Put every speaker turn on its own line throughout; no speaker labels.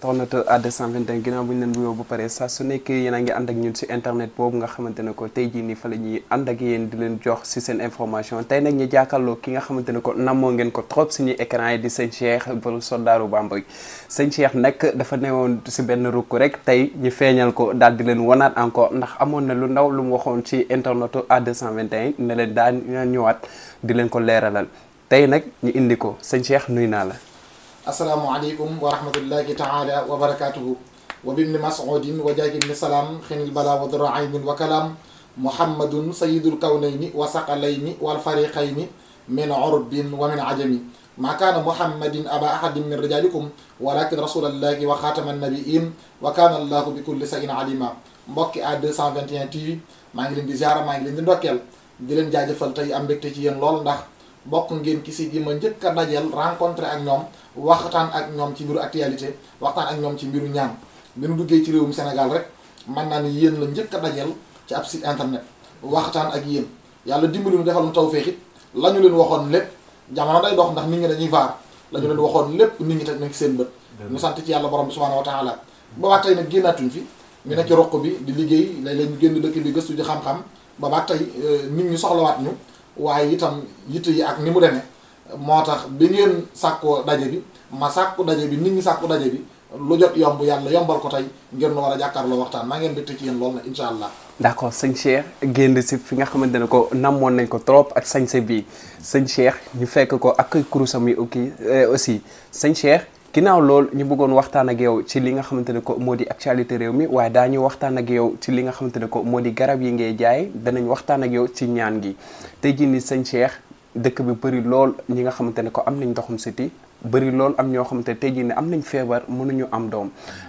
internet A221 ginnaaw bu ñu leen wuyoo ba pare saa su nekk yéen a ngi ànd ak ñun si internet boobu nga xamante ne ko tey jii nii fa la ñuy ànd ak yéen di leen jox si seen information tey nag ñu jàkkaarloo ki nga xamante ne ko namoo ngeen ko trop suñuy écran yi di sëñ Cheikh borom soldaaru Bamba sëñ Cheikh nag dafa newoon si benn rukk rek tey ñu feeñal ko daal di leen wanaat encore ndax amoon na lu ndaw lu mu waxoon ci internet A221 ne leen daan ñëwaat di leen ko leeralal tey nag ñu indi ko sëñ Cheikh nuy naa la
asalaamualeykum wa rahmatullahi taala wa barakatuhu wa bibni masudin wa jaagi bni salaam xinil bala wa dara aynin wa kalaam muhammadun sayidul kawnayni wa saqalayni wal fariqayni min urbin wa min ajami ma kaana muhammadin aba ahadin min rijalikum walakin rasulallahi wa xaatama annabiin wa kaana allahu bi kulli sayin alima mbokki A221 TV maa ngi leen di ziara maa ngi leen di ndokkeel di leen jaajëfal tey am mbégte ci yéen lool ndax bokk ngeen ki si gi ma njëkk a dajeel rencontré ak ñoom waxtaan ak ñoom ci mbiru actualité waxtaan ak ñoom ci mbiru ñaan bi nu duggee ci réewum Sénégal rek man naa ni yéen la njëkk a dajeel ci ab site internet waxtaan ak yéen yàlla dimbali nu defal nu tawféex it la ñu leen waxoon lépp jamono day dox ndax nit ñi dañuy vaar la ñu leen waxoon lépp nit ñi teg nañ ci seen bët ñu sant ci yàlla borom bi subhanahu wa taala ba tey nag génnaatuñ fi ñu nekk ci roq bi di liggéey léeg-léeg ñu génn dëkk bi gëstu ji xam-xam ba ba tey nit ñi soxlawaat ñu waaye itam yitte yi ak ni mu demee moo tax bi ngeen sàkkoo daje bi ma sàkku daje bi nit ñi sàkku daje bi lu jot yomb yàlla yombal ko tey ngeen nu war a jàkkaarloo waxtaan maa ngeen bégte ci yéen lool na incha allah
d'accord sëñ Cheikh génn si fi nga xamante ne ko namoon nañ ko trop ak sañse bi sëñ Cheikh ñu fekk ko ak kurusam yi ok aussi sëñ Cheikh ginnaaw loolu ñu bëggoon waxtaan ak yow ci li nga xamante ne ko moo di actualité réew mi waaye daañu waxtaan ak yow ci li nga xamante ne ko moo di garab yi ngay jaay danañ waxtaan ak yow ci ñaan gi tey jii ni sëñ Cheikh dëkk bi bëri lool ñi nga xamante ne ko am nañ ndoxum siti bëri lool am ñoo xamante ne tey jii ne am nañ feebar mënuñu am doom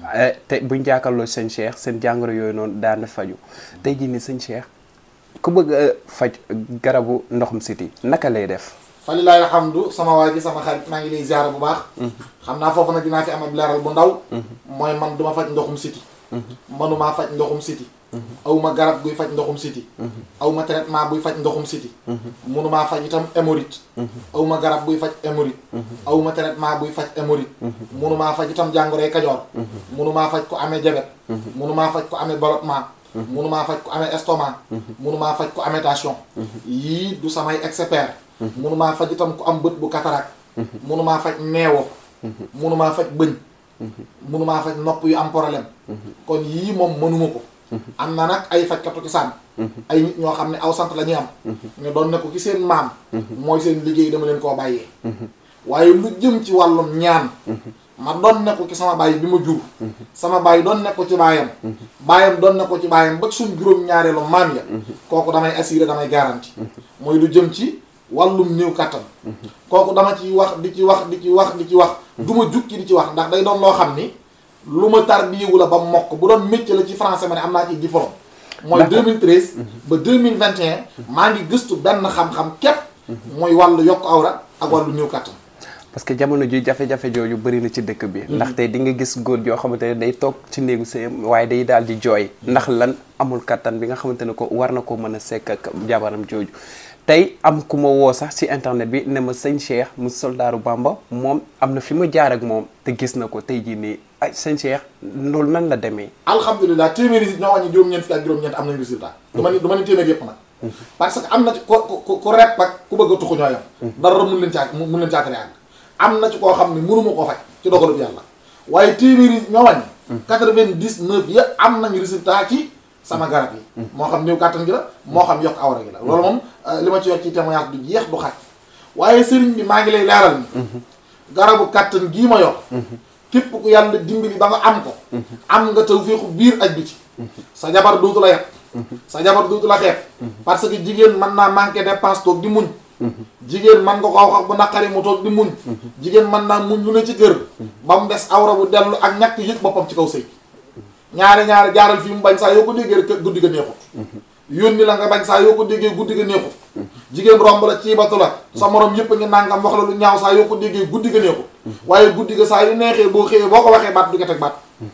te buñ jàkkaarloo sëñ Cheikh seen jàngoro yooyu noonu daana faju tey jii ni sëñ Cheikh ku bëgg a faj garabu ndoxum siti naka lay def
falilahi alhamdu sama waa ji sama xarit maa ngi lay ziara bu baax xam naa foofu nag dinaa fi am ab leeral bu ndaw mooy man duma faj ndoxum siti manumaa faj ndoxum siti aw ma garab guy faj ndoxum siti aw ma traitement buy faj ndoxum siti munumaa faj itam hémorroïde aw ma garab buy faj hémorroïde aw ma traitement buy faj hémorroïde munumaa faj itam jàngoroy kajoor munumaa faj ko amee jabet munumaa faj ko amee ballottement munumaa faj ko amee estomac munumaa faj ko amee tension yii du samay expert munumaa faj itam ku am bët bu cataracte munumaa faj neewo munumaa faj bëñ munumaa faj nopp yu am problème kon yii moom mënuma ko am na nag ay fajkatu ci sànn ay nit ñoo xam ne aw sant la ñuy am ñu doon ne ko ci seen maam mooy seen liggéey dama leen koo bàyyee waaye lu jëm ci wàllum ñaan ma doon ne ko ci sama bàyyi bi ma jur sama bàyyi doon ne ko ci baayam baayam doon ne ko ci baayam ba suñ juróom-ñaareelu maam ya kooku damay assuré damay garanti mooy lu jëm ci wàllum néew kàttan kooku dama ci wax di ci wax di ci wax di ci wax du ma jukki di ci wax ndax day doon loo xam ni lu ma tarbiyewu la ba mokk bu doon métier la ci français ma ne am naa ci diplôme mooy 2013 ba 2021 maa ngi gëstu benn xam-xam képp mooy wàllu yokk awra ak wàllu néew kàttan
parce que jamono ji jafe-jafe jooju bëri na ci dëkk bi ndaxte di nga gis góor yoo xamante ne day toog ci néegu sëyam waaye day daal di jooy ndax lan amul kattan bi nga xamante ne ko war na ko mën a sekk ak jabaram jooju tey am ku ma woo sax ci internet bi ne ma sëñ Cheikh mu soldaaru Bamba moom am na fi ma jaar ak moom te gis na ko tey jii nii ay sëñ Cheikh loolu nan la demee
alhamdulilah téeméeri nit ñoo wàññi juróom-ñeent fi ak juróom-ñeent am nañ résultat du ma ni du ma ni téeméer yëpp nag parce que am na ci ko ku ku repp ak ku bëgg a tuxu ñoo yam dara mun leen caa mun leen caatare àgg am na ci koo xam ne mënuma koo faj ci dogalu yàlla waaye téeméeri ñoo wàññi quatre-vingt-dix-neuf ya am nañu résultat ci sama garab yi moo xam néew kàttan gi la moo xam yokk awra gi la loolu moom li ma ci yor ci témoignage du jeex du xaj waaye sëriñ bi maa ngi lay leeral ni garabu kàttan gii ma yor képp ku yàlla dimbali ba nga am ko am nga tawfeexu biir ak biti sa jabar dootu la yàq sa jabar dootu la xeeb parce que jigéen mën naa manqué dépense toog di muñ jigéen man nga ko wax bu naqari mu toog di muñ jigéen mën naa muñ lu ne ci kër ba mu des awra bu dellu ak ñàkk yëg boppam ci kaw sëy ñaari ñaari jaaral fii mu bañ saa yoo ko déggee rek guddi ga neexut yónni la nga bañ saa yoo ko déggee guddi ga neexut jigéen romb la ciibatu la sa morom yëpp a ngi nangam wax la lu ñaaw saa yoo ko déggee guddi ga neexut waaye guddi ga saa yu neexee boo xëyee boo ko waxee baat du ko teg baat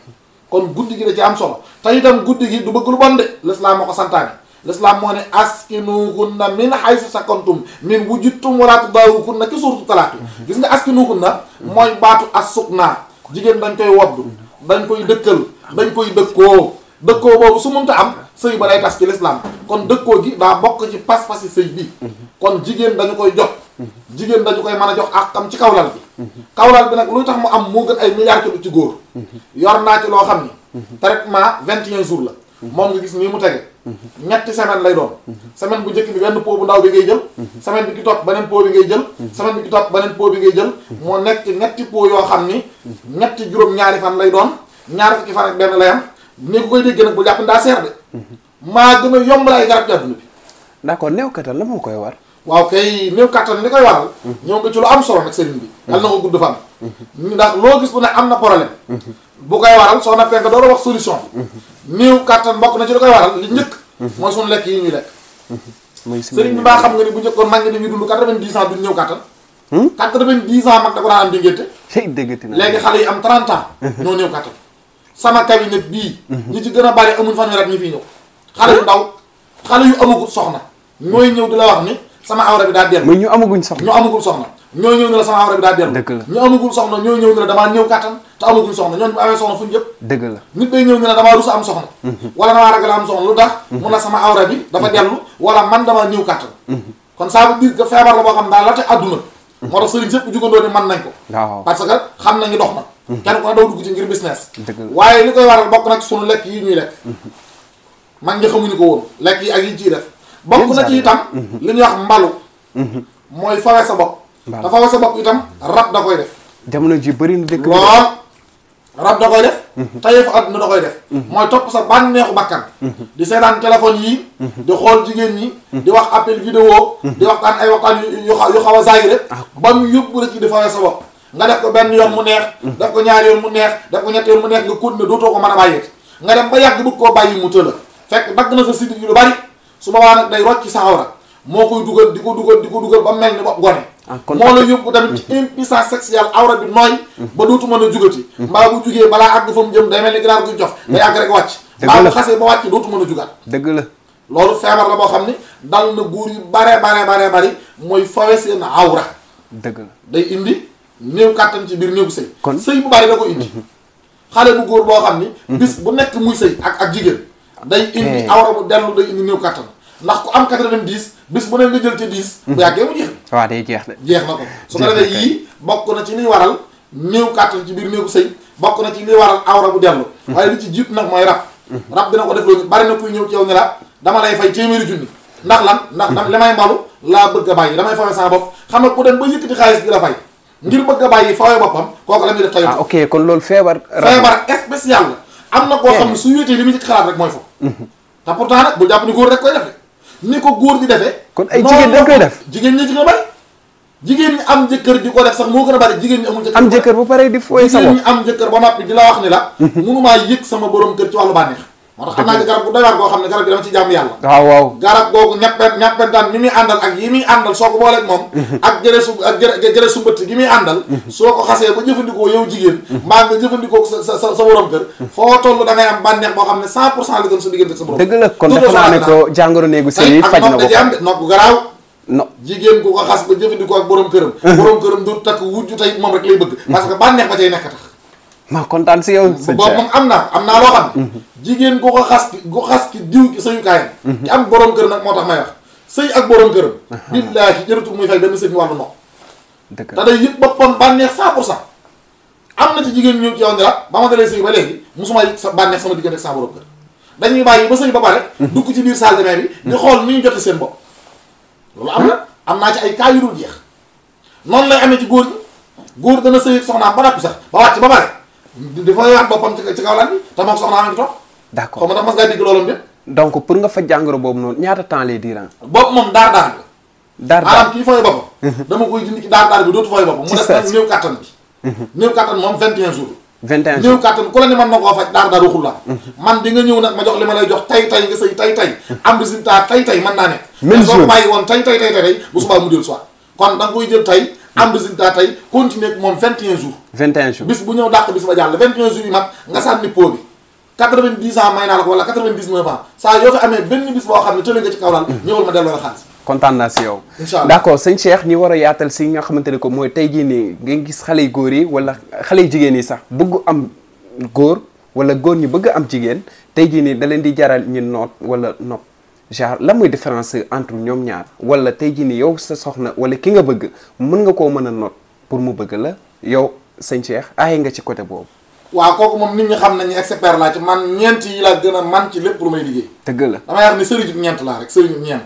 kon guddi gi da ci am solo te itam guddi gi du bëgg lu bon de l'islam moo ko santaane l'islam moo ne askinuhunna min haythu sakantum min wujudtum wala tudaawukunna ki suuratu talaaq gis nga askinuhunna mooy baatu as-sukna jigéen dañ koy woddu dañ koy dëkkal dañ koy dëkkoo dëkkoo boobu su mënta am sëy ba day tas ci lislaam kon dëkkoo gi daa bokk ci pas-pasi sëy bi kon jigéen dañu koy jox jigéen dañu koy mën a jox ak am ci kawlal bi kawlal bi nag luy tax mu am moo gën ay milliards ci ci góor yor naa ci loo xam ni traitement vingt et un jours la moom nga gis nii mu tege ñetti semaine lay doon semaine bu njëkk bi benn pot bu ndaw bi ngay jël semaine bi ki topp beneen pot bi ngay jël semaine bi ki topp beneen pot bi ngay jël moo nekk ci ñetti pot yoo xam ni ñetti juróom-ñaari fan lay doon ñaari fukki fan ak benn lay am ni ko koy dégg nag bu jàpp ndaa seer de maa gën a yomb la ay garab ci àdduna bi
d'accord néew kattan la moo koy war
waaw kay néew kattan li koy waral ñëw nga ci lu am solo nag sëriñ bi yal na ko gudd fan ndax loo gis bu ne am na problème bu koy waral soo nappee nga door a wax solution néew kattan bokk na ci li koy waral li njëkk mooy suñu lekk yi ñuy lekk
muy
sëriñ bi baa xam nga ni bu njëkkoon mag ñi dañuy dund quatre-vingt-dix ans duñ ñëw kattan quatre-vingt-dix ans mag da ko daan am di ngénte
tey déggati na
léegi xale yi am 30 ans ñoo néew kattan sama cabinet bii ñi ci gën a bari amuñ fanweer at ñi fii ñëw xale yu ndaw xale yu amagul soxna ñooy ñëw di la wax ni sama awra bi daa dellu
muy ñu amaguñ soxla
ñu amagul soxna ñoo ñëw ne la sama awra bi daa dellu
Dëgg la.
ñu amagul soxna ñoo ñëw ne la damaa ñëw kattan te amaguñ soxna ñooñu bu amee soxna fu ñu jëm
dëgg la
nit day ñëw ne la damaa rus am soxna wala damaa ragal am soxna lu tax mun na sama awra bi dafa dellu wala man damaa ñëw kattan kon ça veut dire que feebar la boo xam daal la te àdduna moo tax sëriñ sëpp jugandoo ni man nañ ko
waaw
parce que xam nañu dox na kenn ku ne doo dugg ci ngir business
Dëgg la.
waaye li koy waral bokk nag sunu lekk yi ñuy lekk mag ñi xamuñu ko woon lekk yi ak yi ciy def bokk na ci itam li ñuy wax mbalu mooy fawe sa bopp
Mbalu.
te fawe sa bopp itam rab da koy def
jamono ji bëri na dëkk bi
lool rab da koy def tayeefu àdduna da koy def mooy topp sa bànneexu bakkan di seetaan téléphone yi di xool jigéen ñi di wax appel vidéo di waxtaan ay waxtaan yu yu xaw yu xaw a zaayire ba mu yóbbu la ci di fawee sa bopp nga def ko benn yoon mu neex def ko ñaari yoon mu neex def ko ñetti yoon mu neex nga continuer dootoo ko mën a bàyyeeti nga dem ba yàgg bëgg koo bàyyi mu tëla fekk dagg na sa sidit yu lu bari su boobaa nag day rocc sa awra moo koy dugal di ko dugal di ko dugal ba mel ni bopp gone
Ah, kon
moo la yóbbu tamit ci impuissance sexuelle awra bi nooy ba dootu mën a jugati mbaa bu jugee balaa àgg fa mu jëm day mel ni ginaar guy jof day àgg rek wàcc
Dëgg
mbaa bu
la.
xasee ba wàcc dootu mën a jugaat
dëgg la
loolu feebar la boo xam ni dal na góor yu bare bare bare bari mooy fawe seen awra
dëgg la
day indi néew kàttan ci biir néew sëy
Kon-
sëy bu bari da ko indi xale bu góor boo xam ni bis bu nekk muy sëy ak ak jigéen day indi
Eh.
awra bu dellu day indi néew kàttan ndax ku am 90 bis bu ne nga jël ci 10 bu yàggee mu jeex
waaw day jeex de
jeex na ko su ko
Jeex na
defee
kay.
yii bokk na ci liy waral néew kàttan ci biir néegu sëy bokk na ci liy waral awra bu dellu waaye li ci jiit nag mooy rab rab dina ko def loolu bari na kuy ñëw ci yow ni la dama lay fay téeméeri junni ndax lan ndax dam li may mbalu laa bëgg a bàyyi damay fawe sama bopp xam nga ku dem ba yëkkati xaalis di la fay ngir bëgg a bàyyi fawe boppam kooku la muy def tayu
ah ok kon loolu feebar rab
feebar spécial la am na koo xam ne su wéetee li muy ci xalaat rek mooy foofu te pourtant nag bu jàpp ni góor rek koy def de ni ko góor di defee
Kon ay
noonu
jigéen dañ
la
koy
ko-
def?
jigéen ñi ci gën a bari jigéen ñi am jëkkër di ko def sax moo gën a bari jigéen ñi amul jëkkër
am jëkkër ba pare di fooy sa
jigéen
bopp
ñi am jëkkër ba noppi di la wax ni la mënumaa yëg sama borom kër ci wàllu bànneex moo tax xam naa ni garab bu doy waar goo xam ne garab bi dama ci jàmm yàlla
waaw waaw
garab googu ñappen ñappentaan mi muy àndal ak yi muy àndal soo ko booleeg moom ak jëre su ak jëre jëre su mbëtt gi muy àndal soo ko xasee ba jëfandikoo yow jigéen mbaa nga jëfandikoo sa sa sa sa borom kër foo toll da ngay am bànneex boo xam ne 100 pour cent la doon sa diggante ak sa borom
dëgg la kon
Tout
defe naa ne
au
ko jàngoro néegu sëy
tey
yi
ak
faj na
nopp
ko
da ci am de nopp gu garaaw
no
jigéen ku ko xas ba jëfandikoo ak borom këram borom këram du takk wujju tey moom rek lay bëgg parce que bànneex ba cay nekk tax
maa kontaan si yow sëñ
boobu
Cheikh
moom am naa am naa loo xam ne jigéen ku ko xas ki ku xas ki diw ki sëyukaayam ki am borom kër nag moo tax may wax sëy ak borom këram billaahi jëratul muy fay benn sëñ wàllu nopp
dëgg
te
la
day yëg boppam bànneex 100 pour cent am na ci jigéen ñëw ci yow ni la ba ma dalee sëy ba léegi musuma yëg sa bànneex sama diggante ak sama borom kër dañuy bàyyi ba sëy ba pare dugg ci biir salle de bain bi di xool ni ñu jote seen bopp loolu am na am naa ci ay cas yu dul jeex noonu lay amee ci góor ñi góor dana sëy ak soxnaam ba noppi sax ba wàcc ba pare dafa yaat boppam ci ci kaw lan bi te moom soxnaam a ngi toog xaw
d'accord
ma ndax mas ngaa dégg loolu de
donc pour nga faj jàngoro boobu noonu ñaata temps lay diiran
bopp moom daar daar bi
daar
maanaam
daar
kii fooy boppam dama koy dindi ci daar daar bi dootu fooy boppam mu
Ci
des
saa
nag
si.
néew kattan bi néew kattan moom 21 jours
21
néew
jours
kattan ku la ni man na koo faj daar daar waxul la man di nga ñëw nag ma jox li ma lay jox tay tay nga sëy tay tay am résultat tay tay mën naa nekk
Même
mais soo ko
jour.
bàyyi woon tay tay tay tay bu subaa mu del soit kon da nga koy jël tay am résultat tay continuer ak moom 21 jours
21 jours
bis bu ñëw dàq bis ba jàll 21 jours yi mat nga sànni pot bi 90 ans may naa la ko wala 99 ans saa yoo fi amee benn bis boo xam ne tële nga ci kaw laal ñëwal ma delloo la xaalis
kontaan naa si yow
Incha allah.
d'accord sëñ Cheikh ñi war a yaatal si nga xamante ne ko mooy tey jii nii nga gis xale yu góor yi wala xale yu jigéen yi sax bëgg am góor wala góor ñi bëgg am jigéen tey jii nii da leen di jaral ñu noot wala nopp genre lan mooy différence entre ñoom ñaar wala tey jii nii yow sa soxna wala ki nga bëgg mën nga koo mën a noot pour mu bëgg la yow sëñ Cheikh aaye nga ci côté boobu
waaw kooku moom nit ñi xam nañu expert laa ci man ñeent yi laa gën a man ci lépp lu may liggéey
dëgg la
damay wax ni sëriñu ñeent laa rek sëriñu ñeent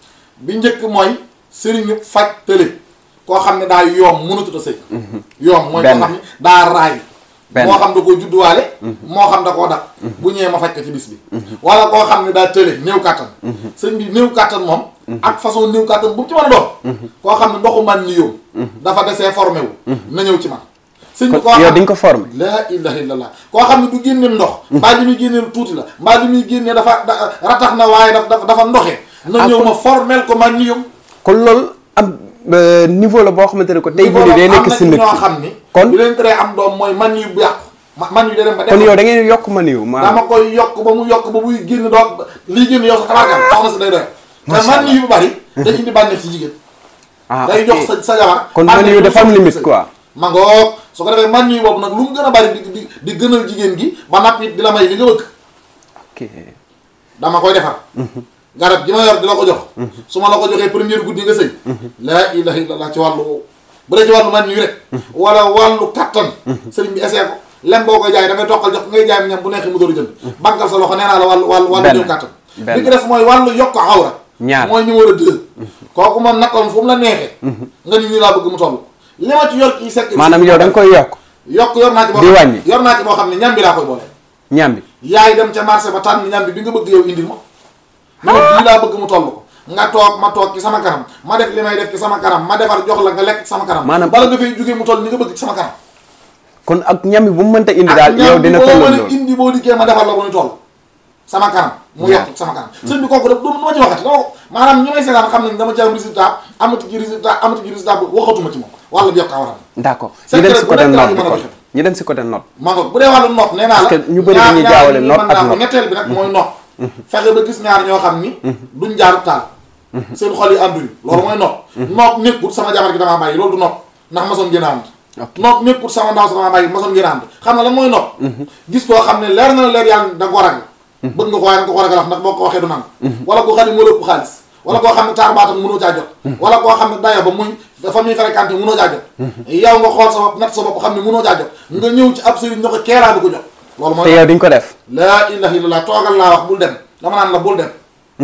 bi njëkk mooy sëriñu faj tële koo xam ne daa yoom mënatut a sëy yoom mooy koo
Benn.
xam ne daa raay
Benn.
moo xam da koo judduwaale moo xam da koo dak bu ñëwee ma faj ko ci bis bi wala koo xam ne daa tële néew kàttan sëñ bi néew kàttan moom ak façon néew kàttan bu mu ci mën a doon koo xam ne ndoxu man ni yow dafa desee formé wu na ñëw ci man sëñ bi koo
kon yow
xam
di nga ko formé
laa ilaha illallah koo xam ne du génne ndox mbaa li muy génnee lu tuuti la mbaa li muy génnee dafa da- ratax na waaye daf dafa dafa ndoxe na
Ah,
ñëw
kon-
ma formel ko man ni yow
kon loolu am euh, niveau la boo xamante ne ko tey jii nii day nekk si
am na
nit
ñoo
ki
xam ni
kon
du leen teree am doom mooy man yu bu yàqu ma- man yu da dem ba
kon
dem
yow da ngeen yokk ma niw
dama
maanaam
koy yokk ba mu yokk ba muy génn doo lii génn yow sa xalaat tax na si day doy te
Macha
man
Allah.
yu bu bari day indi bànneex ci jigéen
ah
day
ok.
jox sa sa jabar
kon
bànneex
man yu
bu
dafa am
soxla
limite
ci
quoi
ma ngoog su ko defee man yu boobu nag lu mu gën a bari di di di gënal jigéen gi ba napp it di la may li nga bëgg
ok
dama koy defar garab gi ma yor di la ko jox su ma la ko joxee première guddi nga sëy laa ilaha illallah ci wàllu woowu bu dee ci wàllu man nii rek wala wàllu kattan sëriñ bi essayé ko lem boo koy jaay da ngay toqal jox ngay jaay ñam bu neexee mu door a jënd bankal sa loxo nee naa la wàllu wàllu wàllu
Benn.
néew kattan
Benn.
li ki des mooy wàllu yokk awra
Ñaar.
mooy numéro deux kooku moom nakkoon fu mu la neexee nga ni ñu laa bëgg mu toll li ma ci yor ci sekk
maanaam yow da nga koy yokk
yokk yor naa ci boo
Di
xam-
wàññi.
yor naa ci boo xam ne ñam bi laa koy boole
ñam bi
yaay dem ca marché ba tànn ñam bi bi nga bëgg yow indil ma ma bii laa bëgg mu toll ko nga toog ma toog ci sama kanam ma def li may def ci sama kanam ma defar jox la nga lekk ci sama kanam
Maanaam-
bala nga fay jógee mu toll ni nga bëgg ci sama kanam
kon ak ñam bi bu mu mënta indi daal
ak
yow
ñam bi
dina
boo
tolloo
mën a
loolu
indi boo dikkee ma defar la bu ñu toll sama kanam mu
Waaw.
yokk ci sama kanam sëñ bi kooku def du ma ci waxati dama ko maanaam ñi may seetaan xam nañ dama ci am résultat amati ci résultat amati ci résultat bu waxatuma ci moom wàllu bi yokk awaram
d'accord
Secret
ñu dem si
bu
côté
nekk laa
note
ñu
bi
mën a
kon
joxe.
ñu dem si côté note
maa ngi bu dee wàllu nopp nee naa la
Parce que ñu bëri
ñaar-
dañuy
ñaar
jaawale
ñi
nopp
mën
ak
naa ko
nopp.
ñetteel bi nag mooy nopp fexe ba gis ñaar ñoo xam ni duñ jaaru taal seen xol yi ànduñu loolu mooy nopp nopp nekkul sama jabar gi damaa bàyyi loolu du nopp ndax masoon ngeen a ànd
Ok.
nopp nekkul sama ndaw sa damaa bàyyi masoon ngeen a ànd xam nga lan mooy nopp gis koo xam ne leer na la leer yàlla da nga ko ragal bëgg nga ko waaye da nga ko ragal wax ndax boo ko waxee du nangu wala koo xam ne moo la ëpp xaalis wala koo xam ne taar baatam mënoo caa jot wala koo xam ne daya ba muy fa muy fréquenté mënoo caa jot yow nga xool sa bopp natt sa bopp xam ne mënoo caa jot nga ñëw ci ab sëriñ ñoo ko keeraa du ko jot loolu
te
mooy
yow di nga ko def
laa ilaha illallah toogal laa wax bul dem dama naan la bul dem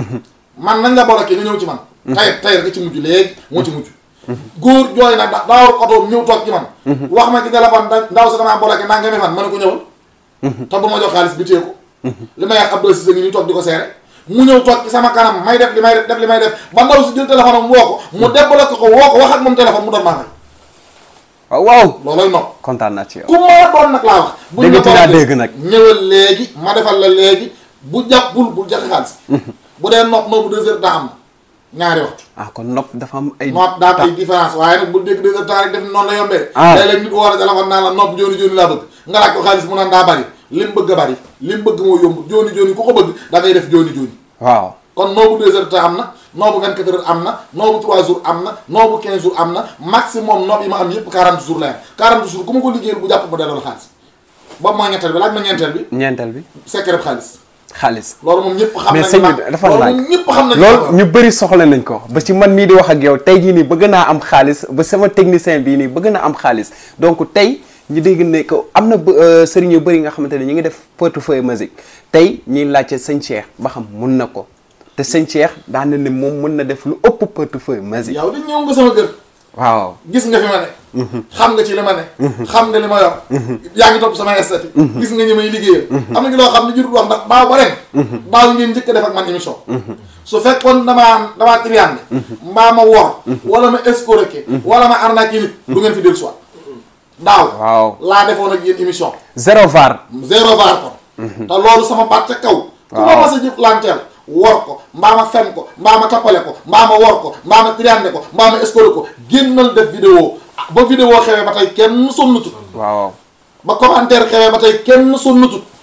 man nañ la bloqué nga ñëw ci man tayet tayet nga ci mujj léegi moo ci mujj góor jooy na da daa war oto ñëw toog ci man wax ma ci téléphone da ndaw sa damaa bloqué naa nga fan ma ne ko ñëwal te bu ma jox xaalis bi téye ko li may wax Abdou Cissé ngi nii toog di ko seere mu ñëw toog ci sama kanam may def li may def def li may def ba ndaw si jël téléphone am woo ko mu débloqué ko woo ko wax ak moom téléphone mu doon maa fay
waaw waaw
looloy nopp
kontaan naa ci yow
ku ma doon nag laa wax. buñ
Déggati
la
naa
ko
dégg nag.
ñëwal léegi ma defal la léegi bu jàppul bul joxe xaalis. bu dee nopp noobu deux heures daa am ñaari waxtu.
ah kon nopp dafa am ay
nopp daa am ay différence waaye nag bu dégg deux heures temps rek def ni noonu la yombee.
Ah.
léeg-léeg nit woo la téléphone naan la nopp jooni jooni laa bëgg nga laaj ko xaalis mu naan daa bari lim bëgg a bari lim bëgg moo yomb jooni jooni ku ko bëgg da ngay def jooni jooni.
waaw
kon noobu deux heures temps am na noobu 24 heures am na noobu 3 jours am na noobu 15 jours am na maximum noob yi ma am yëpp 40 jours la yam 40 jours ku ma ko liggéeyal bu jàpp ma delloo la xaalis boobu mooy ñetteel bi laaj ma ñeenteel bi
ñeenteel bi
secret xaalis
xaalis
loolu moom ñëpp xam
mais
nañ
sëñ
ma
bi dafa
loolu
laaj
moom ñëpp xam nañ
loolu ñu bëri soxla nañ ko ba ci man mii di wax ak yow tey jii nii bëgg naa am xaalis ba sama technicien bii nii bëgg na am xaalis donc tey ñu dégg ne que am na bë- euh, sëriñ yu bëri nga xamante ne ñu ngi def portefeuille musique tey ñuy laajte sëñ Cheikh ba xam mun na ko te sëñ Cheikh daan na ne moom mun na def lu ëpp portefeuille musique
yow di ñëw nga sama kër
waaw
gis nga fi ma ne xam nga ci li ma ne xam nga li ma yor yaa ngi topp samay estati gis nga ñi may liggéeyal am na ci loo xam ne jurut wax ndax baaw ba ren baaw ngeen njëkk a def ak man émission su fekkoon damaa damaa triande mbaa ma wor wala ma escroquer wala ma arnaquer nit du ngeen fi dellu soit daaw
waaw
laa defoon ak yéen émission
zéro var
zéro var ko te loolu sama baat ca kaw ku ma mas a jëf lanteel wor ko mbaa ma fen ko mbaa ma tappale ko mbaa ma wor ko mbaa ma triande ko mbaa ma escroquer ko génnal def vidéo ba vidéo xewee ba tey kenn sonnutut
waaw
ba commentaire xewee ba tey kenn sonnutut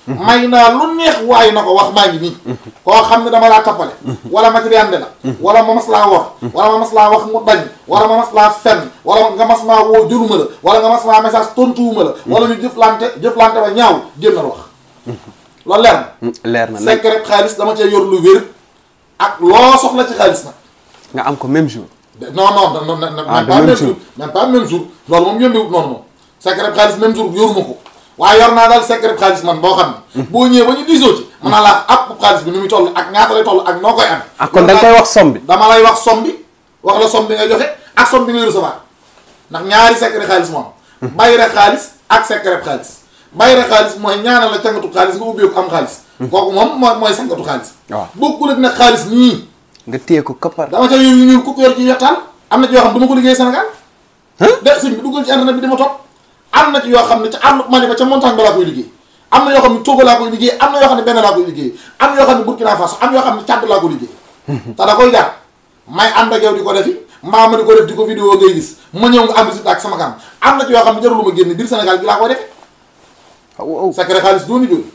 may naa lu neex waaye na ko wax maa ngi nii koo xam ne dama laa tappale wala ma triande la wala ma mas laa wor wala ma mas laa wax mu dañ wala ma mas laa fenn wala nga mas maa woo jëluma la wala nga mas maa message tontuwuma la wala ñu jëflante jëflante ba ñaaw génnal wax loolu leer na
leer na nag
secret xaalis dama cee yor lu wér ak loo soxla ci xaalis nag
nga am ko même jour
non non non non
Ah,
même
de
pas
même
même
jour.
jour même pas même jour loolu moom yombiwut noonu moom secret xaalis même jour yoruma ko waaye yor naa daal secret xaalis man boo xam ne boo ñëwee ba ñu diisoo ci mën naa laa ab xaalis bi ni muy toll ak ñaata lay toll ak noo koy am
ah kon da nga koy wax somme bi
dama lay wax somme bi wax la somme bi ngay joxe ak somme bi ngay recevoir ndax ñaari secret xaalis moom bayre xaalis ak secret xaalis bayre xaalis mooy ñaanal la cangatu xaalis nga ubbeeku am xaalis kooku moom mooy mooy sangatu xaalis
waaw.
bokkul ak nag xaalis nii
nga téye ko koppar
dama ca yor yu ñuul ku ko yor ci wextaan am na ci yoo xam ne du ma ko liggéey Sénégal de sëñ bi duggal ci internet bi di ma topp am na ci yoo xam ne ca àll Mali ba ca montagne ba laa koy liggéey am na yoo xam ne Togo laa koy liggéey am na yoo xam ne benn laa koy liggéey am na yoo xam ne Burkina Faso am yoo xam ne Tchad laa koy liggéey te da koy jaar may ànd ak yow di ko defi mbaa ma di ko def di ko vidéo ngay gis ma ñëw nga am résultat ak sama kanam am na ci yoo xam ne jarul ma génn biir Sénégal gi laa koy defe
waaw
secret xaalis jooni jooni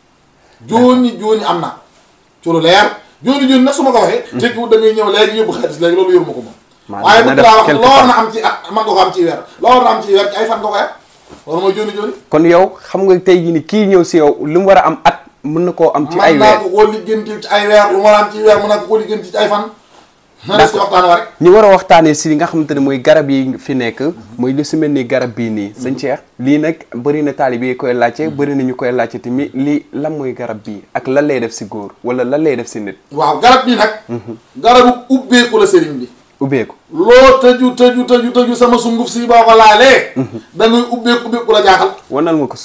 jooni jooni am na ci lu leer jooni jooni nag su ma ko waxee tekkiwut da ngay ñëw léegi yóbbu xaalis léegi loolu yoruma ko moom
Maanaam
waaye
na
bëgg
def
laa wax
quelque
loo war
part.
na am ci at man nga ko am ci weer loo war na am ci weer ci ay fan nga koy am loolu mooy jooni jooni
kon yow xam nga tey jii ni kii ñëw si yow lu mu war a am at mën na koo am ci ay
man naa
weer
ko koo liggéenti ci ay weer lu ma war a am ci weer mën naa ko koo liggéenti ci ay fan na des ci waxtaan wa rek
ñu war a waxtaanee si li nga xamante ne mooy garab yi fi nekk mooy lu si mel ni garab bii nii sëñ Cheikh lii nag bëri na taalib yi koy laajte bëri na ñu koy laajte tamit lii lan mooy garab bii ak lan lay def si góor wala lan lay def si nit
waaw garab bi nag garabu ubbeeku la sëriñ bi
ubbeeku
loo tëju tëju tëju tëju sama sunguf si boo ko laalee da ngay ubbeeku ubbeeku la jaaxal
wanal ma ko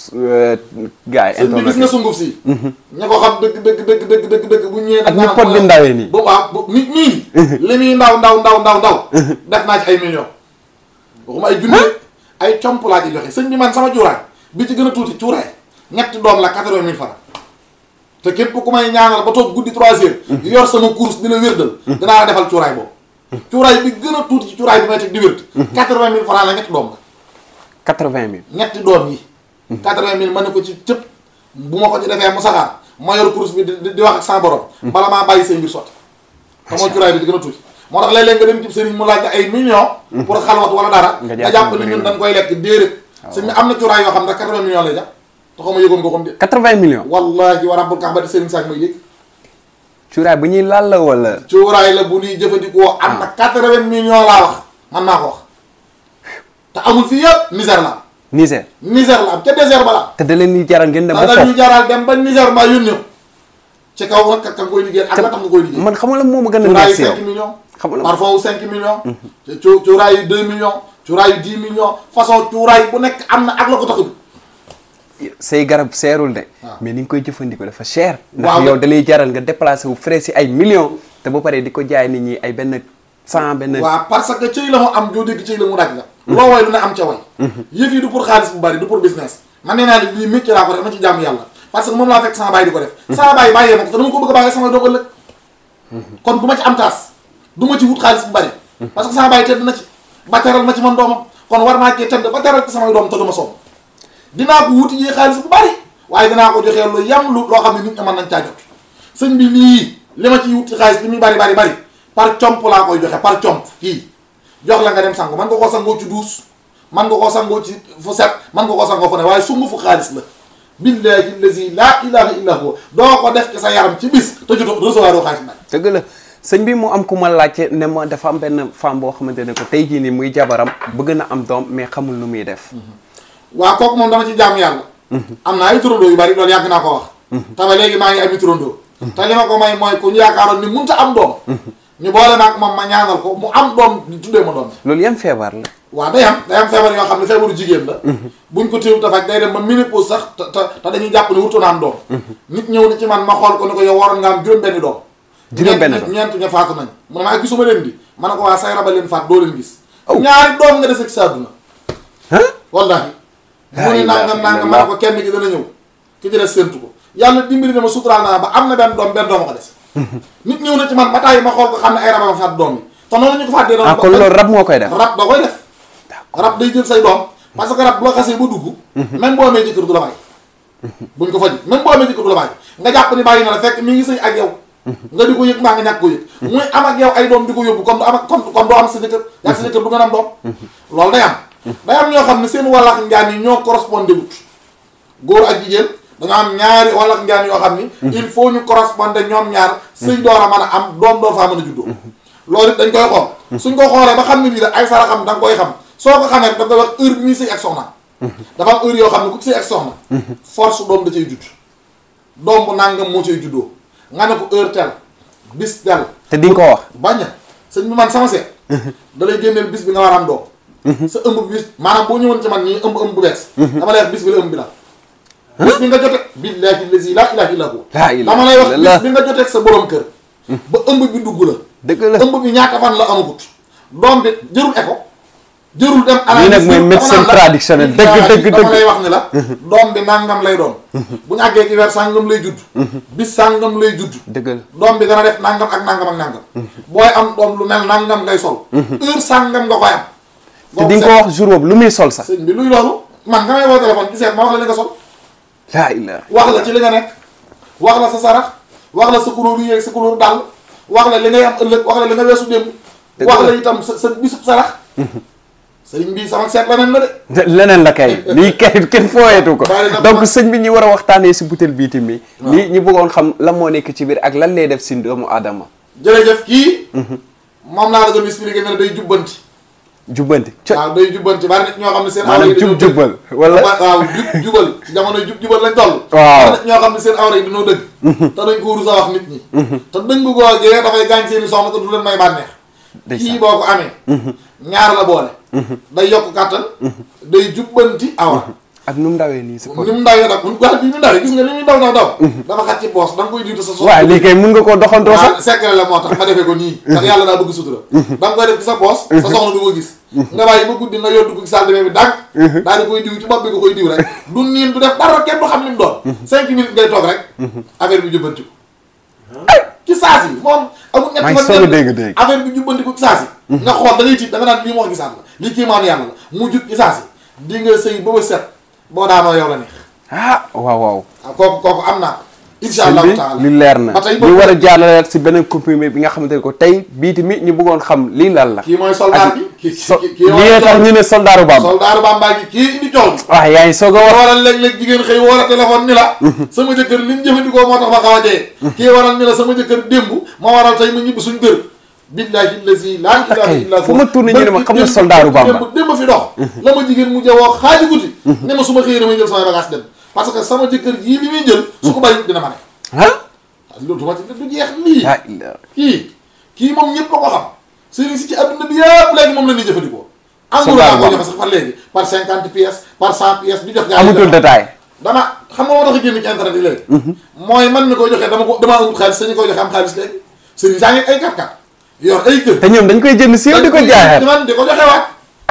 gars yi
sëñ bi gis nga sunguf si ña ko xam dëgg dëgg dëgg dëgg dëgg dëgg bu ñëwee
ak ni pot bi ndawee nii
bu waaw bu nit nii li muy ndaw ndaw ndaw ndaw ndaw def naa ci ay millions waxuma ay junne ay comp laa ci joxe sëñ bi man sama cuuraay bi ci gën a tuuti cuuraay ñetti doom la quatre-vingt mille francs te képp ku may ñaanal ba toog guddi trois heures yor sama course di la wérdal dinaa la defal cuuraay boobu cuuraay bi gën a tuuti ci cuuraay bi may teg di wérd quatre-vingt mille francs la ñetti doom la
quatre-vingt mille
ñetti doom yi quatre-vingt mille ma ne ko ci cëpp bu ma ko ci defee mu saxaar ma yor course bi di di wax ak sama borom bala maa bàyyi say mbir sotti te mooy cuuraay bi di gën a tuuti moo tax léeg-léeg nga dem ci sëriñ mu laaj la ay millions pour xalwat wala dara
Nga
nga
jàpp
jàpp ni
ne
ñun dañ koy lekk déedéet sëñ bi am na cuuraay yoo xam ne quatre-vingt millions lay jàpp te xaw ma yëgoon ko comme de
quatre-vingt millions
wallahi wa rabbul kaaba di sëriñ saak may dégg
cuuraay bu ñuy laal la wala
cuuraay la bu ñuy jëfandikoo am na quatre-vingt millions laa wax man maa ko wax te amul fii yëpp misère la am
Niger
misère la am ca désert ba la am
te da leen di jaral ngeen dem ba
da dañuy
foofu
jaral dem ba Niger mbaa yónnee ko ci kaw nag ka nga koy liggéey ak la tax nga koy liggéey.
man xam nga la moo ma gën a
cuuraay
neex
yu
si yow
5 millions.
xam nga
parfum wu 5 millions. cu cuuraay yu 2 millions. cuuraay yu 10 millions façon cuuraay bu nekk am na ak la ko tax a dugg.
say garab seerul de
waaw.
mais ni nga koy jëfandikoo dafa cher ndax
Waaw.
yow da lay jaral nga déplacé wu frais si ay millions te ba pare di ko jaay nit ñi ay benn cent benn
waaw parce que cëy la mu am joo dégg cëy la mu daj la. loo way lu ne am ca way. yëf yi du pour xaalis bu bari du pour business. man nee naa ne lii métier laa ko def ma ci jàmm yàlla parce que moom laa fekk sama baay di ko def. sama baay bàyyee ma ko te dama ko bëgg a bàyyee sama doog ëllëg. kon du ma ci am taas du ma ci wut xaalis bu bari. parce que sama baay tedd na ci ba teral ma ci man doomam kon war naa cee tedd ba teral ci samay doom te du ma sonn dinaa ko wuti jee xaalis bu bari waaye dinaa ko joxee lu yam lu loo xam ne nit ñi mën nañ caa jot sëñ bi lii li ma ciy wuti xaalis li muy bari bari bari par comp laa koy joxe par comp kii jox la nga dem sangu man nga koo sangoo ci duus man nga koo sangoo ci fu set man nga koo sangoo fu ne waaye sungu fu xaalis la billahi allazi laa ilaha illa huwa doo ko def ci sa yaram ci bis te jotoo recevoir oo xaalis nag
dëgg la sëñ bi mu am ku ma laajte ne ma dafa am benn femme boo xamante ne ko tey jii nii muy jabaram bëgg na am doom mais xamul nu muy def
waa kooku moom dama ci jaamu yàlla am naa ay turandoo yu bari loolu yàgg naa ko wax te ba léegi maa ngi ami turandoo te li ma ko may mooy ku ñu yaakaaroon ni munta am doom ñu boole maag moom ma ñaanal ko mu am doom di tuddee ma doom
loolu yan feebar la
waaw day am day am feebar yoo xam ne feebaru jigéen la buñ ko téew dafaj day dem ba ménopause sax te te te dañuy jàpp ne wutoon am doom nit ñëw na ci man ma xool ko ni ko yow waroon nga am juróom benni doom
Juróom benn
ñeent
doom.
ñeent ña faatu nañ mu ne maa gisuma leen di ma ne ko waa say raba leen faat doo leen gis
Aw.
ñaari doom nga dese ci sa àdduna
ah
wallahi
La
mu ne
ilaha
nangam nangam ma
illallah.
ne ko kenn ki dana ñëw ki ci des séntu ko yàlla dimbali na ma suturaal naa ba am na benn doom benn doom a ko des nit ñëw na ci man ba tàyyi ma xool ko xam ne ay raba ma faat doom yi te noonu ñu ko fàttee doon
ah kon loolu rab moo koy def
rab da koy def rab day jël say doom parce que rab bu la xasee ba dugg même boo amee jëkkër du la bàyyi buñ ko faj même boo amee jëkkër du la bàyyi nga jàpp ni bàyyi na la fekk mi ngi sëy ak yow nga di ko yëg mbaa nga ñàkk ko yëg muy am ak yow ay doom di ko yóbbu kon du am ak kon kon doo am sa jëkkër yaa sa jëkkër du ngeen am doom loolu day am day am ñoo xam ne seen walax njaan yi ñoo correspondé wut góor ak jigéen dañoo am ñaari walax njaan yoo xam ni il faut ñu correspondé ñoom ñaar sëy door a mën a am doom doo faa mën a juddoo loolu it dañ koy xool suñ ko xoolee ba xam ne lii da ay saraxam da nga koy xam soo ko xamee da nga koy wax heure bi muy sëy ak soxna dafa am heure yoo xam ne ku ci sëy ak soxna force doom da cay judd doom bu nangam moo cay juddoo nga ne ko heure tel bis tel
te di nga ko wax
bañ a sëñ bi man sama seet da lay génneel bis bi nga war a am doom sa ëmb bi bis maanaam boo ñëwoon ci man ñii ëmb ëmb bu bees dama lay wax bis bi la ëmb bi la bis bi nga jote billahi lazi la ilaha illa hu
laa ilaaha
dama lay wax
illallah.
bis bi nga joteeg sa borom kër ba ëmb bi dugg la
dëgg la
ëmb bi ñaata fan la amagut doom bi jërul écho jërul dem
Lii nag mooy
analyse
médecine
dama naan la,
traditionnelle. Dëgg,
billahi
dëgg,
dama
dëgg.
lay wax ni la doom bi nangam lay doon bu ñu àggee ci weer sàngam lay judd bis sàngam lay judd
dëgg la
doom bi dana def nangam ak nangam ak nangam booy am doom lu mel nangam ngay sol heure sàngam nga koy am
te di nga ko wax jour boobu lu muy sol sax
sëñ bi luy loolu man nga may woo téléphone ci seet ma wax la li nga sol
laa ilaaha
wax la ci li nga nekk wax la sa sarax wax la sa couleur yéeg sa couleur dàll wax la li ngay am ëllëg wax la li nga weesu démb
Dëgg
wax
la.
la itam sa sa bisub sarax sëriñ bii sama seet leneen la de
leneen la kay lii kay kenn fooyeetu ko
Bari na
donc
ma-
sëñ bi ñu war a waxtaanee si butéel bii tamit lii ñu bëggoon xam lan moo nekk ci biir ak lan lay def si doomu aadama
jërëjëf kii moom laa la doon expliqué ne la day jubbanti
jubbanti co
waaw day jubbanti bari nit ñoo xam ne seen awra
maanaam
yi dañoo
jub jubbal wala
wa- waaw jub jubal ci jamono jub jubal lañ toll
Waaw.
bari nit ñoo xam ne seen awra yi dañoo dëgg te dañ ko rus a wax nit ñi te dëgg googee dafay gaañ seeni soxna te du leen may bànneex
Ndeysaan.
kii boo ko amee ñaar la boole day yokk kàttan day jubbanti awra
ak nu mu ndawee nii si
ni
pot
mu ndawee nag mun waa bi mu ndawee gis nga li muy daw daw daw dafa xat ci poos da nga koy diitu sa soxna
waaw lii kay mun nga koo doxantoo sax
waaw secret la moo tax ma defee ko nii ndax yàlla daa bëgg sutura da nga koy def ci sa poos sa soxna du ko gis nga bàyyi ba guddi nga yóbbu ko ci salle de bain bi dànk daal di koy diw ci bopp bi nga koy diw rek du niin du def dara kenn du xam li mu doon cinq minutes ngay toog rek affaire bi jubbanti ko ci saas yi moom amul ñetti
maa ngi
fan
soog a
ñeent
dégg dégg.
affaire bi jubbanti ko ci saas yi nga xool da ngay tiit da nga naan lii moo gisaat la lii kii maanu yàlla la mu jub ci saas yi di nga sëy ba ba set boo daanoo yow la neex
ah waaw waaw
waaw kooku kooku am naa insha
sëñ
allahu
bi
taala
li leer na
ba tey
ñu war a jàllale si beneen comprimé bi nga xamante ne ko tey bii tamit ñu bëggoon xam lii lan la
kii mooy soldat
ak
bi kii
so
kii kii
lii tax ñu ne soldaaru Bamba
soldaaru Bamba gi kii indi coow bi
waaw yaa ngi soog a wax
waral léeg-léeg jigéen xëy wala téléphone ni la sama jëkkër li mu jëfandikoo moo tax ma xaw a dee kii waral ni la sama jëkkër démb ma waral tey ma ñibbi suñ kër billahi lazi laa ilaha illa
fu ma tourné ñu ne ma xam na soldaaru Bamba.
démb démb fi dox la ma jigéen mu jawoo xaaji guddi ne ma su ma xëyee damay jël samay bagage dem parce que sama jëkkër jii li muy jël su ko bàyyi dina ma ne
ah
loolu du ma ci du jeex lii
yaa ilaa
kii kii moom ñëpp a ko xam sëriñ si ci adduna bi yëpp léegi moom la ñuy jëfandikoo engrais
Soldat
laa ko
Bamba.
joxe sax par léegi par cinquante pièces par cent pièces di jox gars yi
amatul détail
dama xam nga moo tax a génn ci internet yi léegi mooy man mi koy joxee dama ko dama amul xaalis sañu koy joxe am xaalis léegi sëriñ saa ngi ay kat-kat yor ay kër
te ñoom dañ koy jënd si yow di ko jaayaat
man di ko joxe waat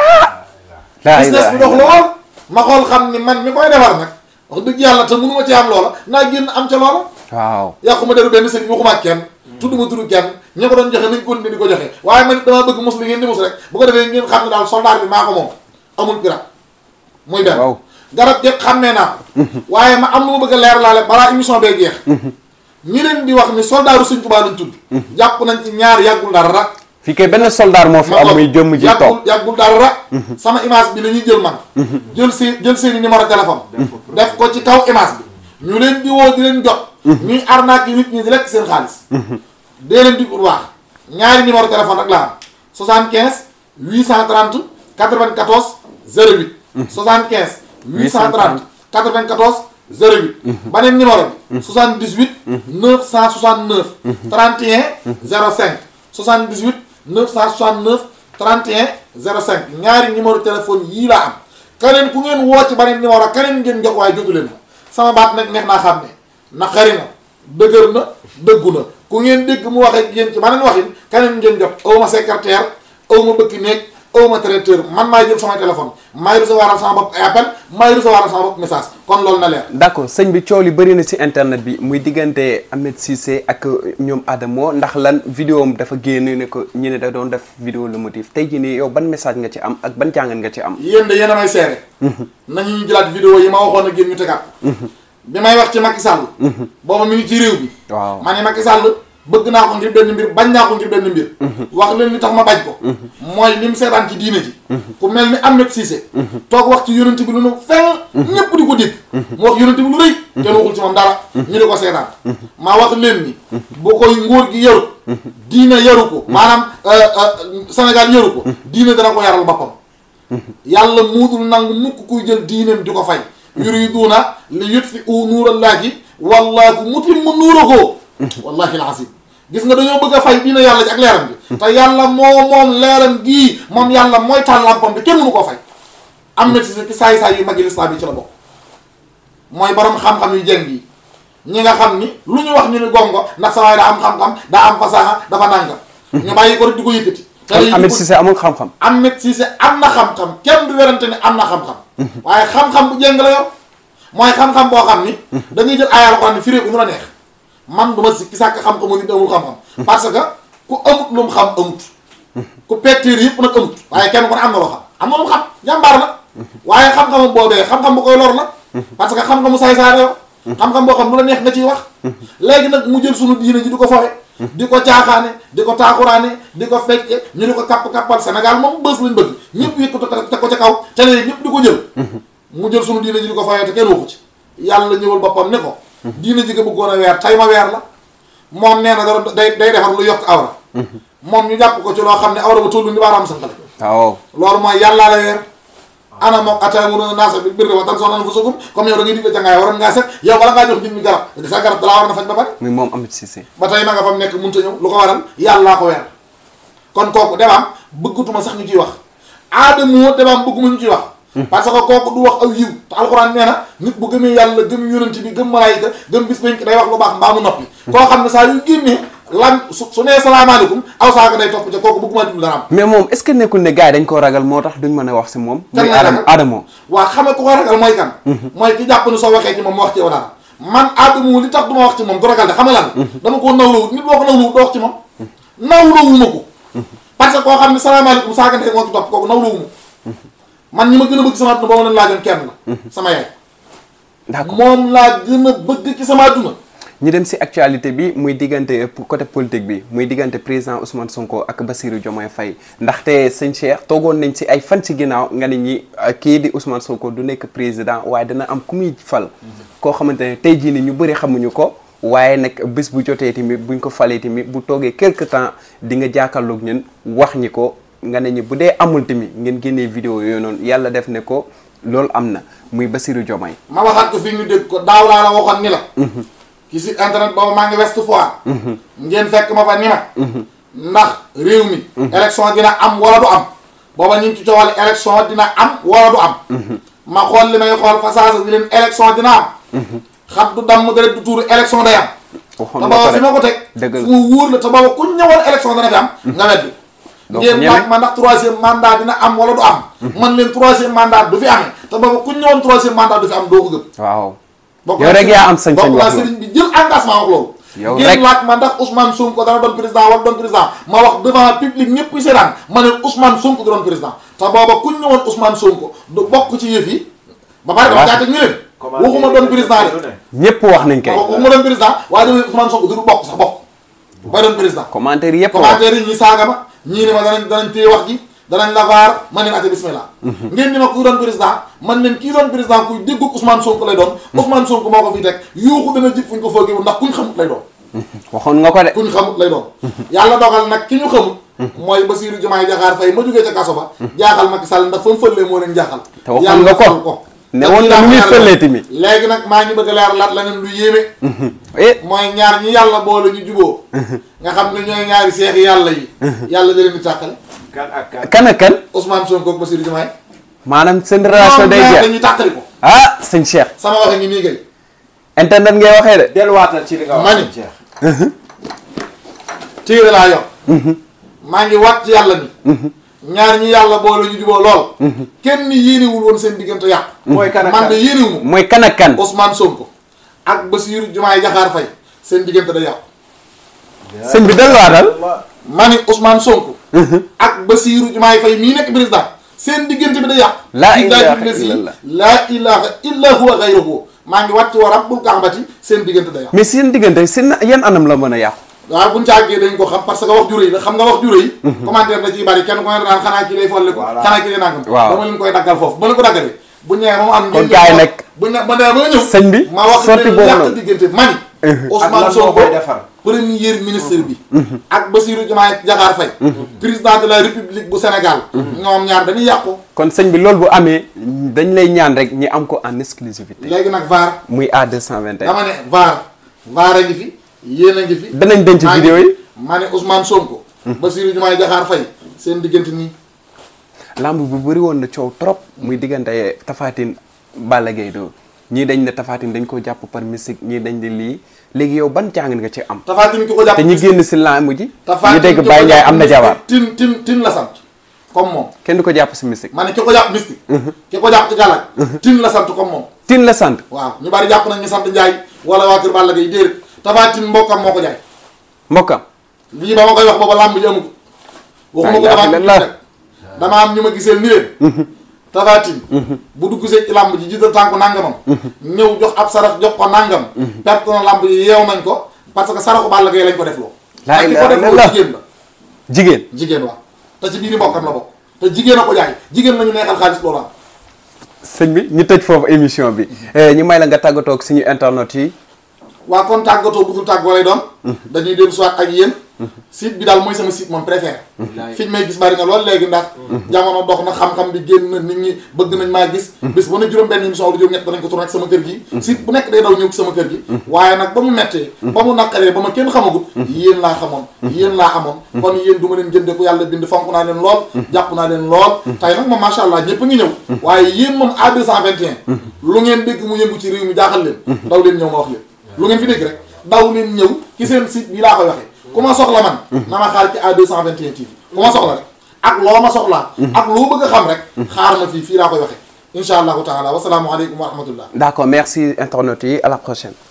laa
business
ilaaha
bi dox
illallah.
lool ma xool xam ni man mi koy defar nag wax dëgg yàlla te mënu ma ci am loola naa génn am ca loola
waaw
yàquma deru benn sëriñ waxuma ak kenn tudduma turu kenn ña ko doon joxe nañ continuer di ko joxe waaye man damaa bëgg mos li ngeen di mos rek bu ko defee ngeen xam ne daal soldat bi maa ko moom amul pirate muy benn
Waaw.
garab yëpp xàmmee naa ko waaye ma am lu ma bëgg a leer laale balaa émission bee jeex ñi leen di wax ni soldaaru Sëriñ Tuubaa lañ tudd jàpp nañ ci ñaar yàggul dara
fii kay benn soldaar moo fi am muy jëmm ji
yàggul
toog
yàggul dara sama image bi la ñuy jël man jël seen jël seen i numéro téléphone def ko ci kaw image bi ñu leen di woo di leen jot ñuy arnaque yi nit ñi di lekk seen xaalis dee leen di bu baax ñaari numéro téléphone rek la am 75 830 94 08 75 830 94 08 baneen numéro bi 78 969 31 05 78 969 31 05 ñaari numéro téléphone yii laa am keneen ku ngeen woo ci beneen numéro keneen ngeen jox waaye jotu leen ma sama baat nag neex naa xam ne naqari na dëgër na dëggu na ku ngeen dégg mu wax ak yéen ci beneen waxin keneen ngeen jot aw ma secrétaire aw ma bëkki néeg aw ma traiteur man maay jël sama téléphone maay recevoir sama bopp ay appel maay recevoir sama bopp message kon loolu na leer
d'accord sëñ bi coow li bëri na si internet bi muy diggante Ahmed Cissé ak ñoom Adamo ndax lan vidéo am dafa génn ne ko ñu ne da doon def vidéo le motif tey jii nii yow ban message nga ci am ak ban jàngat nga ci am
yéen de yéen a may seere nañu ñu jëlaat vidéo yi ma waxoon ak yéen ñu tegaat bi may wax ci Macky Sall booba mi ngi ci réew bi
waaw
ma ne Macky Sall bëgg naa ko ngir benn mbir bañ naa ko ngir benn mbir wax leen li tax ma bañ ko mooy li mu seetaan ci diine ji ku mel ni Ahmed Cissé toog wax ci yonent bi lu nu fenn ñépp di ko dégg mu wax yonent bi lu rëy kenn waxul ci moom dara ñu di ko seetaan maa wax leen ni bu koy nguur gi yaru diine yaru ko maanaam Sénégal yaru ko diine dana ko yaral boppam yàlla muudul nangu mukk kuy jël diineem di ko fay yuriduuna li yutfi'u nuurallaahi wallaahu mutimmu nuurahu wallahi alazim gis nga dañoo bëgg a fay diine yàlla ji ak leeram bi te yàlla moo moom leeram gii moom yàlla mooy taal lampam bi kenn mënu koo fay am na ci ci saay-saay yu magi lislaam yi ci la bokk mooy borom xam-xam yu jeng yi ñi nga xam ni lu ñu wax ñu ni gongo ndax sa waay daa am xam-xam daa am fasaxa dafa nàngam ñu bàyyi ko rek di ko yëkkati te
kon Ahmed Cissé amul xam-xam
Ahmed Cissé am na xam-xam kenn du werante ni am na xam-xam waaye xam-xam bu jéng la yow mooy xam-xam boo xam ni dañuy jël ay alxuraan ni firee ko nu la neex man du ma sikki sàkk xam-xamu nit amul xam-xam parce que ku amut lu mu xam amut ku pectiir yëpp nag amut waaye kenn ku ne am na loo xam am na lu mu xam jàmbaar la waaye xam-xamam boobee xam-xam bu koy lor la parce que xam-xamu saay-saay la yow xam-xam boo xam lu la neex nga ciy wax léegi nag mu jël sunu diine ji di ko foxe di ko caaxaane di ko taaxuraane di ko fecce ñu di ko kapp-kappal Sénégal moom bës lañ bëgg ñëpp yëg ko teg ko ca kaw télé yi ñëpp di ko jël mu jël sunu diine ji di ko foxe te kenn waxu ci yàlla ñëwal boppam ne ko diine ji nga bëggoon a weer tay ma weer la moom nee na dara day day defar lu yokk awra moom ñu jàpp ko ci loo xam ne awra ba tollu ni baaraam sànqale
waaw
loolu mooy yàllaa la weer ana moom atamuruna naasa bil birri wa tansawna anfusakum comme yow da ngay digle jàngaay waroon ngaa set yow bala ngaa jox nit ñi garab sa garab dalaa war na faj ba pare
muy moom Ahmed Cissé
ba tey ma nga fam nekk mënut a ñëw lu ko waral yàllaa ko weer kon kooku demaam bëggatuma sax ñu ciy wax aadamoo demaam bëgguma ñu ciy wax parce que kooku du wax aw yiw te alxuraan nee na nit bu gëmee yàlla gëm yonent bi gëm malaayika gëm bis bañ day wax lu baax mbaa mu noppi koo xam ne saa yu génnee lan su su nee salaamaaleykum aw saaga day topp ca kooku bëgguma déglu dara am
mais moom est-ce que nekkul ne gars yi dañ koo ragal moo tax duñ mën a wax si moom
Kan
muy
la
Adama
ragal?
Adamo
waa xam nga ku ko ragal mooy kan mooy ki jàpp ni soo waxee ci moom mu wax ci yow dara man aadamu li tax du ma wax ci moom du ragal de xam nga lan dama koo nawlawut nit boo ko nawlawut doo wax ci moom nawlawuma ko parce que koo xam ne salaamaaleykum saaga ndey moo ci topp kooku nawlawuma ko man ñi ma gën a bëgg sama adduna ba ma leen laajoon kenn la sama yaay
d'accord
moom laa gën a bëgg ci sama adduna
ñu dem si actualité bi muy diggante euh, côté politique bi muy diggante président Ousmane Sonko ak Bassirou Diomaye Faye ndaxte sëñ Cheikh toogoon nañ si ay fan ci ginnaaw nga ne ñi euh, kii di Ousmane Sonko du nekk président waaye dana am ku muy fal koo xamante ne tey jii ni ñu bëri xamuñu ko waaye nag bés bu jotee tamit buñ ko falee tamit bu toogee quelque temps di nga jàkkaarloog ñun wax ñi ko nga ne ñi bu dee amul tamit ngeen génnee vidéo yooyu noonu yàlla def ne ko loolu am na muy Bassirou Diomaye
ma waxaat ko fii ñu dégg ko daaw laa la waxoon ni la ci site internet boobu maa ngi West Foire ngeen fekk ma fa ni ma ndax réew mi élection dina am wala du am booba ñu ngi ci coowal élection dina am wala du am ma xool li may xool fa saasa di leen élection dina am xat du damm dara du tuuru élection day am te
waxoon nga
booba
ko
fi
de
ma ko teg
dëgg la
fu mu wóor la te booba ku ñëwoon élection dana fi am nga weddi
Donc
ngeen
ñeme.
laaj ma ndax troisième mandat dina am wala du am man leen troisième mandat du fi amee te booba ku ñëwoon troisième mandat du fi am doo ko gëm
waaw
bokk
yow
naa
rek
sëriñ-
yaa am sañ-sañ
bokk naa
wax loolu.
sëriñ bi jël engagement wax loolu
Yow
ngeen
rek.
laaj ma ndax Ousmane Sonko dana doon président wala doon président ma wax devant public ñëpp kuy seetaan ma ne Ousmane Sonko du doon président te booba ku ñëwoon Ousmane Sonko du bokk ci yëf yi ba pare dama
Waaw.
jaate ñu leen waxuma doon président de
ñëpp wax nañ kay
waxuma doon président waaye dama ne Ousmane Sonko du bokk sax bokk bay doon président
commentaire yëpp wax
commentaire yi ñi saaga ma ñii ni ma danañ danañ téye wax ji danañ la vaar man leen ate bismillah ngeen ni ma kuy doon président man leen kii doon président kuy déggu Ousmane Sonko lay doon Ousmane Sonko moo ko fi teg yuuxu dana jib fu ñu ko foogee ndax kuñ xamut lay doon
waxoon nga ko de
kuñ xamut lay doon yàlla dogal nag ki ñu xamut mooy Bassirou Diomaye Diakhar Faye ma jógee ca kaso ba jaaxal Macky Sall ndax fa mu fëllee moo leen jaaxal
te waxoon nga ko.
fal
ne woon na lu muy fëlee tamit.
léegi nag maa ngi bëgg a leer laat leneen lu yéeme
eh
mooy ñaar ñi yàlla boole ñu juboo nga xam ne ñooy ñaari seex yàlla yi yàlla da leen di tàqale
kan ak kan.
kan ak kan
Ousmane Sonko ak Bassirou Diomaye
maanaam seen relation day
ñoom ñaar
jeex
dañuy tàqali ko
ah sëñ Cheikh
sama waxe ngi nii gay
internet ngay waxee de
delluwaatal ci li nga wax.
Mani.
Cheikh.
téere laa yor maa ngi wat ci yàlla ni ñaar ñi yàlla boole ñu juboo lool kenn yéenewul woon seen diggante yàq
mooy kan ak
man de
kan.
yéenewu ma
mooy kan ak kan
Ousmane Sonko ak Bassirou Diomaye Diakhar Faye seen diggante da yàqu
sëñ bi delluwaatal
ma ni Ousmane Sonko ak Bassirou Diomaye Faye mii nekk président seen diggante bi da yàqu
Laa ilaaha
Billaahi
illallah.
laa ilaha illa huwa gayruhu maa ngi wàcc wa rabbul kaabati seen diggante day yàqu
mais seen diggante seen yan anam la mën a yàqu
waaw buñ caagee dañ ko xam parce que wax ju rëy la xam nga wax ju rëy commentaire da ciy bari kenn ko ne daan xanaa kii day folli ko
Voilà.
xanaa kii day nangam
Waaw.
dama leen koy daggal foofu ba leen ko daggalee bu ñëwee ba mu am
Kon gars yi nag
bu ñu ba nee ba nga ñëw
sëñ bi
ma wax
sorti
leen
boobu
yàq
noonu.
diggante mani
ak
Ousmane
lan moo
Sonko
koy defar
premier ministre bi ak Bassirou Diomaye Diakhar Faye président de la république bu Sénégal ñoom ñaar dañuy yàqu
kon sëñ bi loolu bu amee dañ lay ñaan rek ñi am ko en exclusivité
léegi nag VAR
muy A221
dama ne VAR VAR a ngi fi yéen a ngi fi
danañ denc
maa ngi
vidéo
fi.
yi
ma ne Ousmane Sonko Bassirou Diomaye Diakhar Faye seen diggante nii
lamb bu bëri woon na coow trop muy diggante Tafatine Balla Gaye do ñii dañ ne Tafatine dañ ko jàpp par mystique ñii dañ ne lii léegi yow ban jàng nga ci am
Tafatine ki ko jàpp
te ñi génn si lamb ji
Tafatine
ñu dégg
ki ko
Baye Ndiaye
jàpp
am na
mystique,
jabar
tin tin tin la sant comme moom
kenn du ko jàpp si mystique
ma ne ki ko jàpp mystique ki ko jàpp ci gàllaaj tin la sant comme moom
tin la sant
waaw ñu bari jàpp nañ ñu sant Ndiaye wala waa kër Balla Gaye déedéet Tafatine mbokkam moo ko jaay
mbokkam
lii ba ma koy wax booba làmb ji amu ko waxuma ko
Laa
damaa
ilaaha illallaah.
rek dama am ñu ma giseel ni leen Tafatine bu dugg see ci làmb ji jiital tànku nangamam ñëw jox ab sarax jox ko nangam perte na làmb yi yeew nañ ko parce que saraxu Balla Gaye lañ ko def loo
Laa
te ki ko
ilaaha
def loo
illallaah.
jigéen la
jigéen
jigéen waaw te ci biir mbokkam la bokk te jigéen a ko jaay jigéen la ñu neexal xaalis loolu am
sëñ bi ñu tëj foofu émission bi Eh, ñu may la nga tàggatoo ak suñu internet yi
waa kon tàggatoo bu dul tàggoo lay doon dañuy dellu soit ak yéen site bi daal mooy sama site moom préféré fi ñu may gis bari na lool léegi ndax jamono dox na xam-xam bi génn na nit ñi bëgg nañ maa gis bis bu ne juróom benn émission wala juróom ñett danañ ko tourné ak sama kër gi site bu nekk day daw ñëw ci sama kër gi waaye nag ba mu mettee ba mu naqaree ba ma kenn xamagut yéen laa xamoon yéen laa amoon kon yéen du ma leen jënde ku yàlla bind fonk naa leen lool jàpp naa leen lool tey nag moom macha allah ñëpp a ngi ñëw waaye yéen moom A221 lu ngeen dégg mu yëngu ci réew mi jaaxal leen daw leen ñëw ma wax leen lu ngeen fi dégg rek daw leen ñëw ci seen site bi laa koy waxee ku ma soxla man na ma xaar ci A221 TV ku ma soxla rek ak loo ma soxlaa ak loo bëgg a xam rek xaar ma fii fii laa koy waxee insha allahu taala wasalaamu aleykum wa rahmatullah
d'accord merci internet yi à la prochaine